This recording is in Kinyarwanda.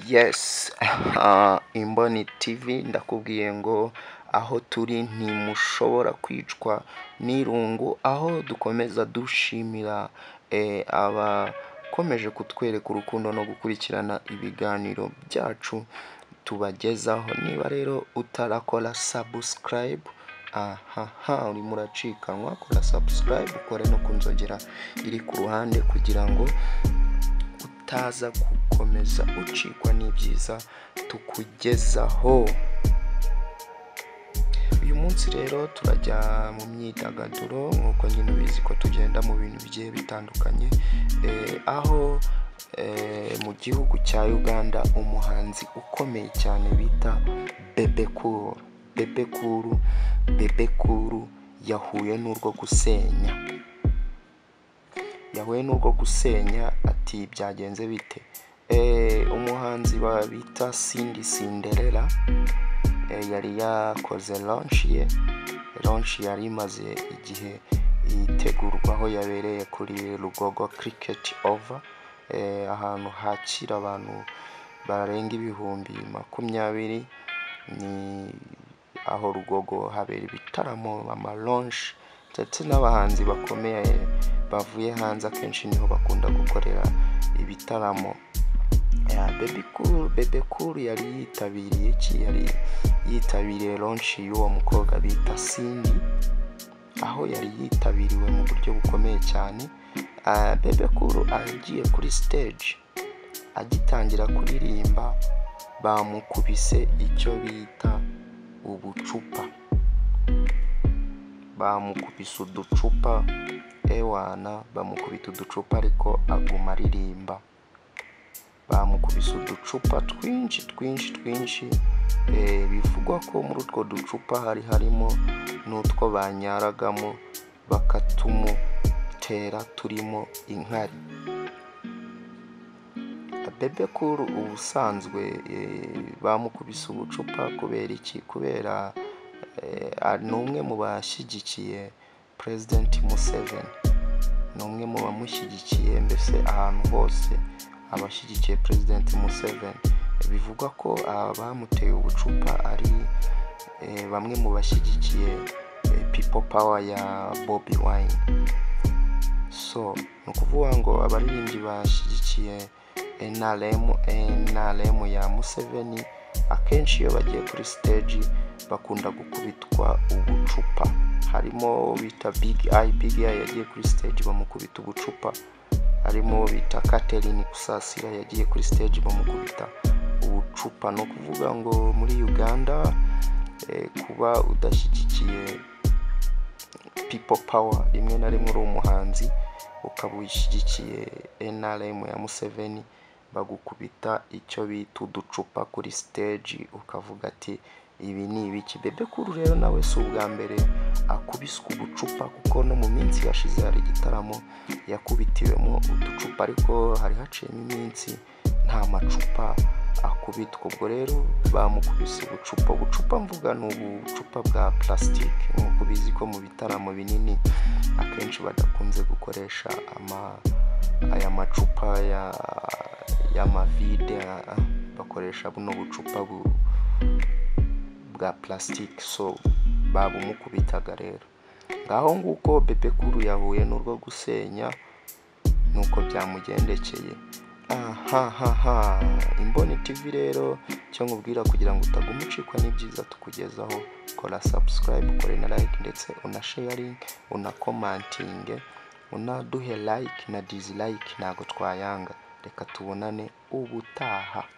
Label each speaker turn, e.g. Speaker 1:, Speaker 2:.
Speaker 1: Yes, ah, Imboni TV ndakubwiye ngo aho turi ntimushobora kwicwa n'irungu, aho dukomeza dushimira eh, abakomeje kutwereka urukundo no gukurikirana ibiganiro byacu tubagezaho, niba rero utarakora sabusikarayibu ahaha urimo uracikanwa kora sabusikarayibu ukore no ku nzogera iri ku ruhande kugira ngo utaza gukomeza ucikwa n'ibyiza tukugezaho uyu munsi rero turajya mu myidagaduro nk'uko nyine ubizi ko tugenda mu bintu bigiye bitandukanye eh, aho eh, mu gihugu cya uganda umuhanzi ukomeye cyane bita bebekuru bebekuru bebekuru yahuye n'urwo gusenya yahuye n'urwo gusenya ati byagenze bite Eh, umuhanzi ba- bita sindi sinderera eh, yari yakoze launch ye launch yari imaze igihe yitegurwa aho yabereye kuri rugogo cricket over eh, ahantu hakira abantu barenga ibihumbi makumyabiri ni aho rugogo habera ibitaramo amaronshi ndetse n'abahanzi bakomeye bavuye hanze akenshi niho bakunda gukorera ibitaramo Ya, Bebe Cool- Bebe Cool yari yitabiriye iki yari yitabiriye ronshi y'uwo mukobwa bita Cindy aho yari yitabiriwe mu buryo bukomeye cyane Ah, Bebe Cool agiye kuri stage agitangira kuririmba bamukubise icyo bita ubucupa bamukubise uducupa ewana bamukubita uducupa ariko aguma aririmba bamukubise uducupa twinshi twinshi twinshi eh, bivugwa ko muri utwo ducupa hari harimo n'utwo banyaragamo bakatumutera turimo inkari bebe kuru ubusanzwe eh, bamukubise ubucupa kubera iki kubera eh, ari- ni umwe mu bashyigikiye perezidenti museveni ni umwe mu bamushyigikiye mbese ahantu hose abashyigikiye perezidenti museveni bivugwa ko abamuteye ubucupa ari eh, bamwe mu bashyigikiye eh, people power ya bobi wine so ni ukuvuga ngo abaririmbyi bashyigikiye NRM, NRM ya Museveni akenshi iyo bagiye kuri stage bakunda gukubitwa ubucupa harimo uwo bita Big Eye Big Eye yagiye kuri stage bamukubita ubucupa harimo uwo bita Catherine Kusasira yagiye kuri stage bamukubita ubucupa ni ukuvuga ngo muri Uganda eh, kuba udashyigikiye people power rimwe na rimwe uri umuhanzi ukaba ushyigikiye NRM ya Museveni bagukubita icyo bita uducupa kuri stage ukavuga ati ibi ni ibiki bebe kuru rero nawe si ubwa mbere akubiswe ubucupa kuko no mu minsi yashize hari igitaramo yakubitiwemo uducupa ariko hari haciyemo iminsi nta macupa akubitwa ubwo rero bamukubise ubucupa ubucupa mvuga ni ubucupa bwa plastique nk'uko ubizi ko mu bitaramo binini akenshi badakunze gukoresha ama aya macupa ya y'amavide ah, ah, bakoresha buno bucupa bu, bwa plastique so babumukubitaga rero ngaho nguko bebe kuru yahuye n'urwo gusenya nuko byamugendekeye ahahaha imboni tv rero icyo nkubwira kugira ngo utaguma ucikwa n'ibyiza tukugezaho kora subscribe ukore na like ndetse una sharing una commenting unaduhe like na dislike ntabwo twayanga reka tubonane ubutaha